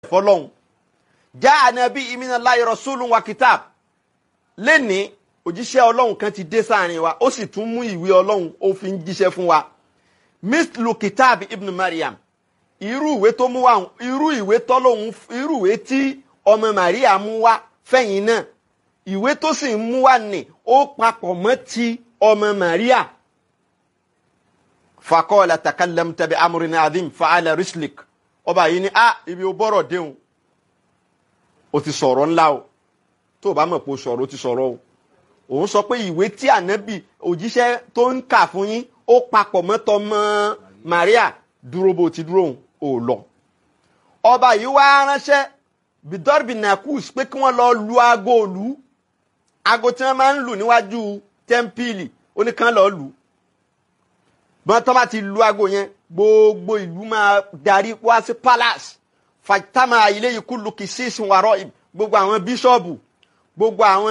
fọlọ́hún já ànábì iminallahi rasulun wa kitab lẹ́ni òjíṣẹ́ ọlọ́run kan ti dé sáàrin wa ó sì tún mú ìwé ọlọ́run ó fi ń jíṣẹ́ fún wa mislu kitab ibn maryam irú ìwé tó mú wa irú ìwé tọ́lọ́hún irú ìwé tí ọmọ maria mú wá fẹ̀yìn náà ìwé tó sì ń mú wá ní ó papọ̀ mọ́ ti ọmọ maria fakọ́ọ̀lá takallam tabi amurin adim fa'ala rislik ọba yìí ni ah ibi ó bọ́rọ̀ déhùn ó ti sọ̀rọ̀ ńlá o tó o bá mọ̀ pé o sọ̀rọ̀ o ti sọ̀rọ̀ o òun sọ pé ìwé tí ànábì òjíṣẹ́ tó ń kà fún yín ó papọ̀ mọ́tọ́ mọ́ maria dúró bó ti dúró òun ò lọ ọba yìí wá ránṣẹ́ bidorbi nakus pé kí wọ́n lọ lu aago òlu aago tí wọ́n máa ń lù níwájú tẹ́ḿpìlì ó ní kán lọ́ọ́ lù ú bọ́n tó bá ti lu aago yẹn gbogbo ìlú máa darí wá sí palace fatama ilé yìí kúlù kì í sí ìsìnwárọ̀ gbogbo àwọn bíṣọ̀bù gbogbo àwọn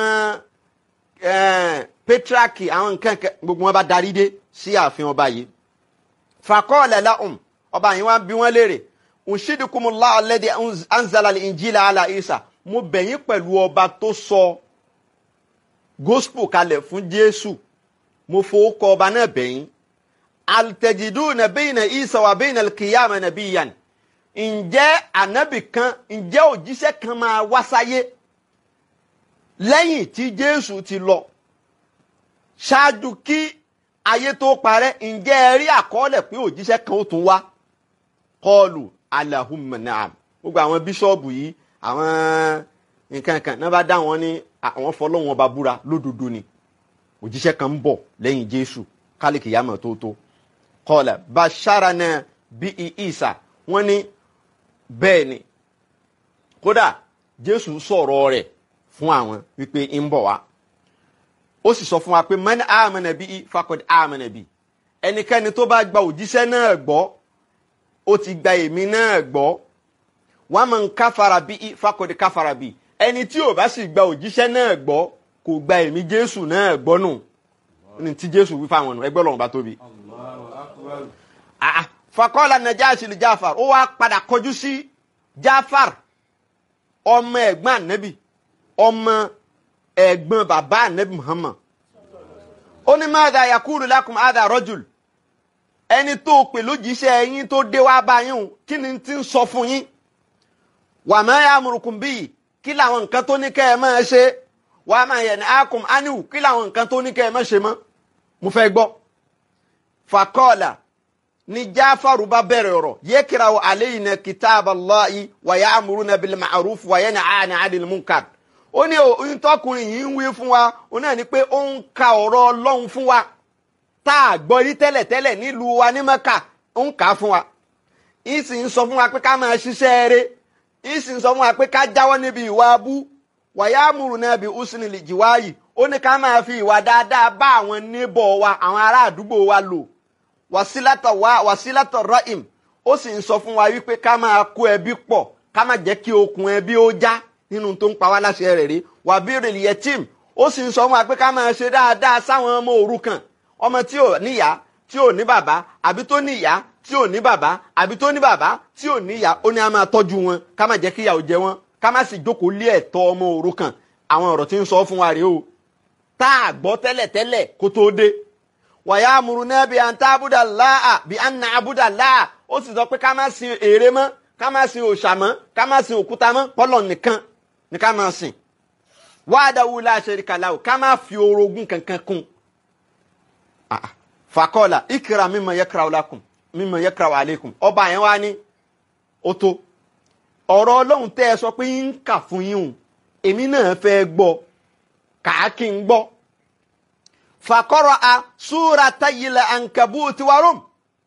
pétraki àwọn nǹkan gbogbo wọn bá darí dé sí ààfin ọba yìí fakọ́ọ̀lẹ̀ lahum ọba yìí wọ́n bí wọ́n léèrè ǹṣídìkùmùlá alladhi anzala al-injila ala isa mo bẹ̀yìn pẹ̀lú ọba tó sọ gospel kalẹ̀ fún jésù mo fowó kọ ọba náà bẹ̀yìn altẹjiduna bẹ́yìn isa wa bẹ́yìn alkiyama nabiyan ǹjẹ́ ànábì kan ǹjẹ́ òjíṣẹ́ kan máa wá sáyé lẹ́yìn tí jésù ti lọ ṣáájú kí ayé tó parẹ́ ǹjẹ́ ẹ rí àkọọ́lẹ̀ pé òjíṣẹ́ kan ó tún wá kọlù alahumma naam gbogbo àwọn bíṣọ́ọ̀bù yìí àwọn nǹkan kan náà bá dá wọn ní àwọn fọlọ́wọn ọba búra lódodo ni òjíṣẹ́ kan ń bọ̀ lẹ́yìn jésù kálíkì yàmọ̀ tó tó kọlà basharana bí isa wọ́n ní bẹ́ẹ̀ ni kódà jésù sọ̀rọ̀ rẹ̀ fún àwọn wípé ń bọ̀ wá ó sì sọ fún wa pé man amana bí fakọ̀dé amana bí ẹnikẹ́ni tó bá gba òjíṣẹ́ náà gbọ́ ó ti gba èmi náà gbọ́ wọ́n máa ń káfara bí fakọ̀dé káfara bí ẹni tí ò bá sì gba òjíṣẹ́ náà gbọ́ kò gba èmi jésù náà gbọ́ nù ní tí jésù wí fáwọn nù ẹgbẹ́ lọ́wọ́ bá tóbi. fakọ́lá najashi li jáfar ó wá padà kọjú sí jáfar ọmọ ẹ̀gbọ́n ànábì ọmọ ẹ̀gbọ́n bàbá ànábì muhammad ó ní madha yakulu lakum hadha rajul ẹni tó pè lójíṣẹ́ yín tó dé wá bá yín kí ni ti ń sọ fún yín wa ma ya'murukum bihi kí làwọn nǹkan tó ní kẹ́ ẹ máa ṣe wa ma yanhaakum anhu kí làwọn nǹkan tó ní kẹ́ ẹ máa ṣe mọ́ mo fẹ́ gbọ́ fakọ́ọ̀là ni jáfàrú bá bẹ̀rẹ̀ ọ̀rọ̀ yakra'u alayna kitaballahi wa ya'muruna bil ma'ruf wa yanhana 'anil munkar ó ní oyún tọkùnrin yìí ń wí fún wa ó náà ní pé ó ń ka ọ̀rọ̀ ọlọ́run fún wa tá a gbọ́ rí tẹ́lẹ̀tẹ́lẹ̀ nílùú wa ní mẹ́kà ó ń kà á fún wa ń sì ń sọ fún wa pé ká máa ṣiṣẹ́ eré ń sì ń sọ fún wa pé ká jáwọ́ níbi ìwà abú wa ya'muruna bi husnil jiwayi ó ní ká máa fi ìwà dáadáa bá àwọn níbọ̀ wa àwọn ará àdúgbò wa lò wàsílátọ̀ wá wàsílátọ̀ rọ́ìm ó sì ń sọ fún wa wípé ká máa kó ẹbí pọ̀ ká má jẹ́ kí okùn ẹbí ó já nínú tó ń pa wá láṣẹ rẹ̀ rí wàbírì yẹtìm ó sì ń sọ fún wa pé ká máa ṣe dáadáa sáwọn ọmọ òrukàn ọmọ tí ò níyá tí ò ní bàbá àbí tó níyá tí ò ní bàbá àbí tó ní bàbá tí ò níyá ó ní a máa tọ́jú wọn ká má jẹ́ kí ìyà ó jẹ wọn ká má sì jókòó lé ẹ̀tọ́ ọmọ òrukàn àwọn ọ̀rọ̀ tí ń sọ fún wa rèé o tá a gbọ́ tẹ́lẹ̀tẹ́lẹ̀ kó tó dé wàyà amúrúnà bí an tábúdà láà bí an nà abúdà láà ó sì sọ pé ká má sin ère mọ́ ká má sin òòṣà mọ́ ká má sin òkúta mọ́ pọ́lọ̀ nìkan ni ká má sìn wàdàwù la sharika lahu ká má fi orogún kankan kún fàkọ́ọ̀là ìkìrà mimma yakra'u lakum mimma yakra'u alaykum ọba yẹn wá ní ó tó ọ̀rọ̀ ọlọ́run tẹ́ ẹ sọ pé ń kà fún yín o èmi náà fẹ́ gbọ́ kàákì ń gbọ́ fàkọ́rọ̀ a súra tayilẹ̀ ankabuti warum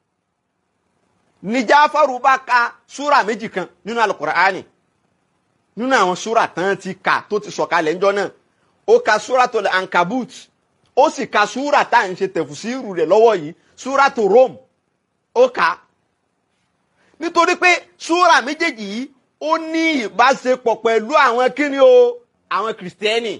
ní Jáfárù bá ka súra méjì kan nínú alukur'ani nínú àwọn súra tán ti kà tó ti sọ̀kalẹ̀ ńjọ́ náà ó ka súra tó lẹ̀ ankabut ó sì ka súra tá à ń ṣe tẹ̀fùsírù rẹ̀ lọ́wọ́ yìí súra tó Rom ó kà á nítorí pé súra méjèèjì yìí ó ní ìbáṣepọ̀ pẹ̀lú àwọn kíni o àwọn kìrìsìtẹ́nì.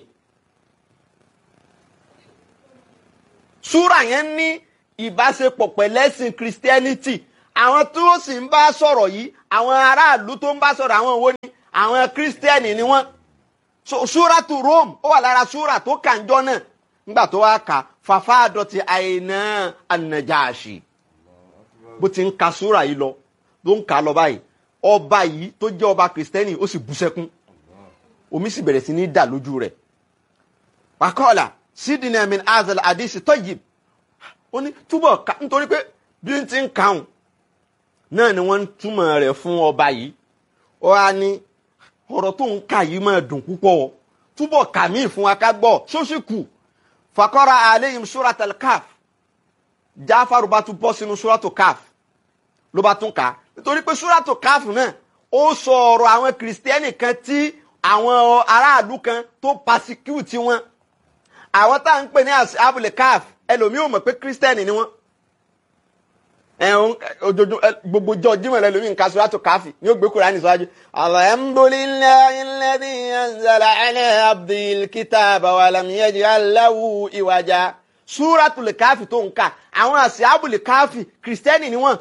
súrà yẹn ní ìbáṣepọ̀ pẹ̀lẹ́sìn christianity àwọn tó sì ń bá sọ̀rọ̀ yìí àwọn aráàlú tó ń bá sọ̀rọ̀ àwọn wo ni àwọn kírísítẹ́nì ni wọ́n so súrátù Rome ó wà lára súrà tó kànjọ́ náà nígbà tó wá kà fàfà àdọ̀tí àìná ànàjáàṣì bó ti ń ka súrà yìí lọ ló ń kà á lọ báyìí ọba yìí tó jẹ́ ọba kìrìsìtẹ́nì ó sì bú sẹ́kún omi sì bẹ̀rẹ̀ sí ní dà lójú rẹ̀ wàkọ́ọ̀là sídìnnà min azal àdìsí tọ́yìí ó ní túbọ̀ ká nítorí pé bí n ti ń kàún náà ni wọ́n ń túmọ̀ rẹ̀ fún ọba yìí ó wá ní ọ̀rọ̀ tó ń kà yìí máa dùn púpọ̀ o túbọ̀ kà mí fún wa ká gbọ́ ṣóṣì kù fakọ́ra aleyhim suratul kaf jáfàrú bá tún bọ́ sínú suratul kaf ló bá tún kà á nítorí pé suratul kaf náà ó sọ ọ̀rọ̀ àwọn kìrìsìtẹ́nì kan tí àwọn aráàlú kan tó pasecute wọn àwọn tá à ń pè ní abúlé kaf ẹlòmíì ò mọ̀ pé kìrìsìtẹ́nì ni wọ́n ẹ̀hún ojoojúmọ́ gbogbo jọ jímọ̀ rẹ lómi nǹkan sọ́dọ̀ káfí ni ó gbé Kùránì síwájú. alhamdulillahi alladhi anzala ala abdil kitaba wa lam yaj'al lahu iwaja. súratul káfí tó ń kà àwọn àṣìábùlì káfí kìrìsìtẹ́nì ni wọ́n.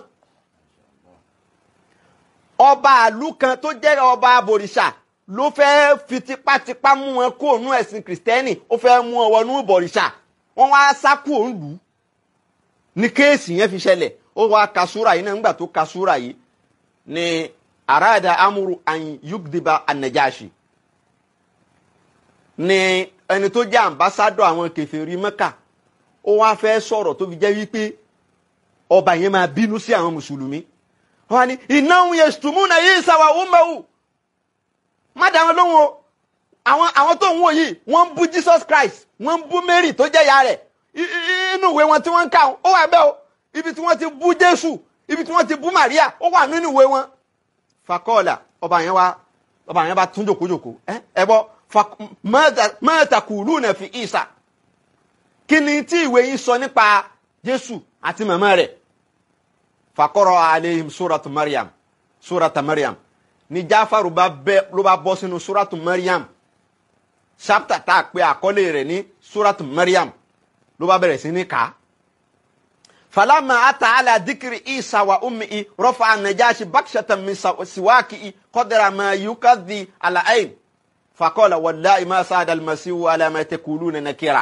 ọba àlú kan tó jẹ́ ọba abòrìṣà ló fẹ́ fi tipátipá mú wọn kó òun ẹ̀sìn kìrìsìtẹ́nì ó fẹ́ mú wọn wọnú ìbọ̀rìṣà wọ́n wá sá kú òun lù ú ní kéèsì yẹn fi ṣẹlẹ̀ ó wá ka súra yìí náà nígbà tó ka súra yìí ni arada amuru an yugdiba anajashi ni ẹni tó jẹ́ ambassadọ àwọn kèfèrí Mẹ́kà ó wá fẹ́ sọ̀rọ̀ tó fi jẹ́ wípé ọba yẹn máa bínú sí àwọn mùsùlùmí wọ́n ní innahum yashtumuna Isa wa ummuhu má dá wọn lóhùn o àwọn àwọn tó ń wò yìí wọ́n ń bú Jesus Christ wọ́n ń bú Mary tó jẹ́ ìyá rẹ̀ inú ìwé wọn tí wọ́n ń kà ó wà bẹ́ẹ̀ o ibi tí wọ́n ti bú jésù ibi tí wọ́n ti bú maria ó wà nínú ìwé wọn. fakọ́ọ̀là ọba yẹn wá ọba yẹn bá tún jòkójòkó ẹ ẹ bọ mẹ́ta kùlù náà fi ìsà kí ni tí ìwé yìí sọ nípa jésù àti màmá rẹ̀ fakọ́rọ̀ aleihim suratu mariam surata mariam ní jáfàrú bá bẹ ló bá bọ́ sínú suratu mariam chapter tá a pè àkọlé rẹ̀ ní suratu mariam ló bá bẹ̀rẹ̀ sí ní kàá فلما أتى على ذكر عيسى وأمه رفع النجاشي بكشة من سواكه قدر ما يكذي على عين فقال والله ما ساد المسيح على ما تقولون نكرا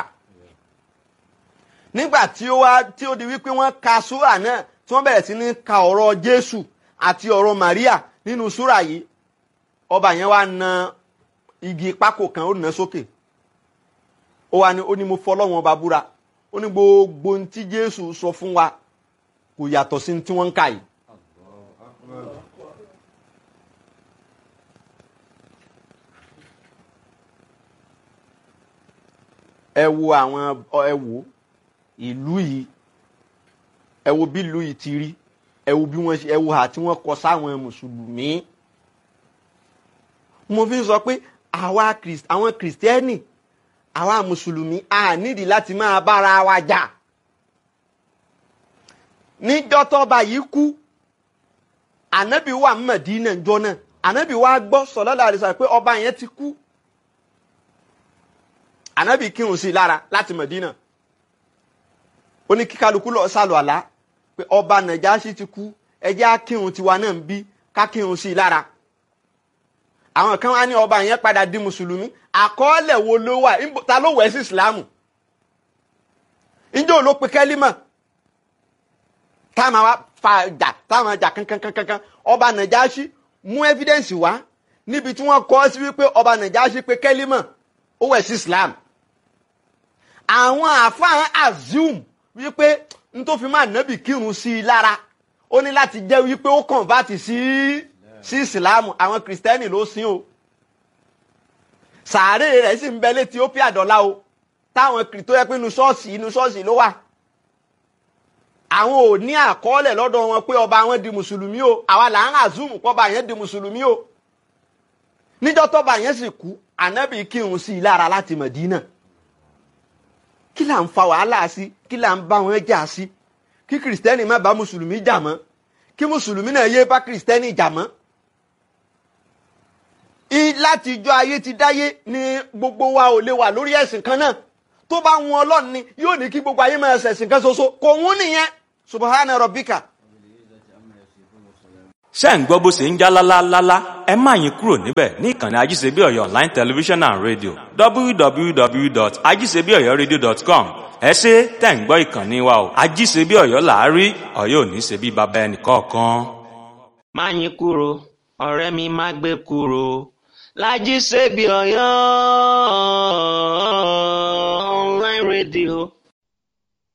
nígbà tí ó wá tí ó di wípé wọ́n ka súrà náà tí wọ́n bẹ̀rẹ̀ sí ní ka ọ̀rọ̀ Jésù àti ọ̀rọ̀ Maria nínú súrà yìí ọba yẹn wá na igi pákó kan ó nà sókè ó wá ní ó ní mo fọlọ́wọ́n ọba búra ó ní gbogbo ohun tí jésù sọ fún wa kò yàtọ̀ sí tí wọ́n ń kà yìí. ẹ wo àwọn ẹ wo ìlú yìí ẹ wo bí ìlú yìí ti rí ẹ wo bí wọ́n ṣe ẹ wo hà tí wọ́n kọ sáwọn mùsùlùmí. mo fi sọ pé àwa àwọn kìrìsìtẹ́nì àwa mùsùlùmí a nídìí láti máa bára wa jà níjọ́ tọ́ba yìí kú ànábì wà Mẹdínà ńjọ́ náà ànábì wa gbọ́ sallallahu alaihi wasallam pé ọba yẹn ti kú ànábì kírun sí i lára láti Mẹdínà ó ní kí kálukú lọ sálọ àlá pé ọba Nàjáṣì ti kú ẹ jẹ́ á kírun tiwa náà ń bí ká kírun sí i lára àwọn kan wá ní ọba yẹn padà di mùsùlùmí àkọọ́lẹ̀ wo ló wà ta ló wẹ̀ sí ìsìlámù ǹjẹ́ ò ló pe kẹ́límà táwọn wa fa jà táwọn jà kankankankan ọba Nàjáṣì mú evidence wá níbi tí wọ́n kọ́ sí wípé ọba Nàjáṣì pe kẹ́límà ó wẹ̀ sí ìsìlámù àwọn àfáàn assume wípé n tó fi máa nábì kírun sí i lára ó ní láti jẹ́ wípé ó convert sí sí ìsìlámù àwọn kìrìsìtẹ́nì ló sìn o sàárè rẹ̀ sì ń bẹ létí ó pé àdọ́lá o táwọn kìrìtó yẹ pé inú ṣọ́ọ̀ṣì inú ṣọ́ọ̀ṣì ló wà àwọn ò ní àkọọ́lẹ̀ lọ́dọ̀ wọn pé ọba wọn di mùsùlùmí o àwa là ń àzùmù pọ́ba yẹn di mùsùlùmí o níjọ́ tọ́ba yẹn sì kú ànábì kírun sí i lára láti Mẹ̀dínà kí là ń fa wàhálà sí kí là ń bá wọn jà sí kí kìrìsìtẹ́nì má bá mùsùlùmí jà mọ́ kí mùsùlùmí náà yé bá kìrìsìtẹ́nì jà mọ́ láti ijọ́ ayé ti dáyé ni gbogbo wa ò lè wà lórí ẹ̀sìn kan náà tó bá wọn ọlọ́run ni yóò ní kí gbogbo ayé máa ṣẹ̀sìn kan ṣoṣo kò wọ́n nìyẹn subahana rabbika ṣé ń gbọ́ bó ṣe ń já lálálálá ẹ má yín kúrò níbẹ̀ ní ìkànnì ajíṣebíọ̀yọ̀ online television and radio www.ajíṣebíọ̀yọ̀radio.com ẹ ṣe tẹ̀ ń gbọ́ ìkànnì wa o ajíṣebíọ̀yọ̀ làárí ọ̀yọ́ ò ní ṣe bí baba ẹnì kọ̀ọ̀kan. má yín kúrò ọ̀rẹ́ mi má gbé kúrò lájí ṣebí ọ̀yọ́ online radio.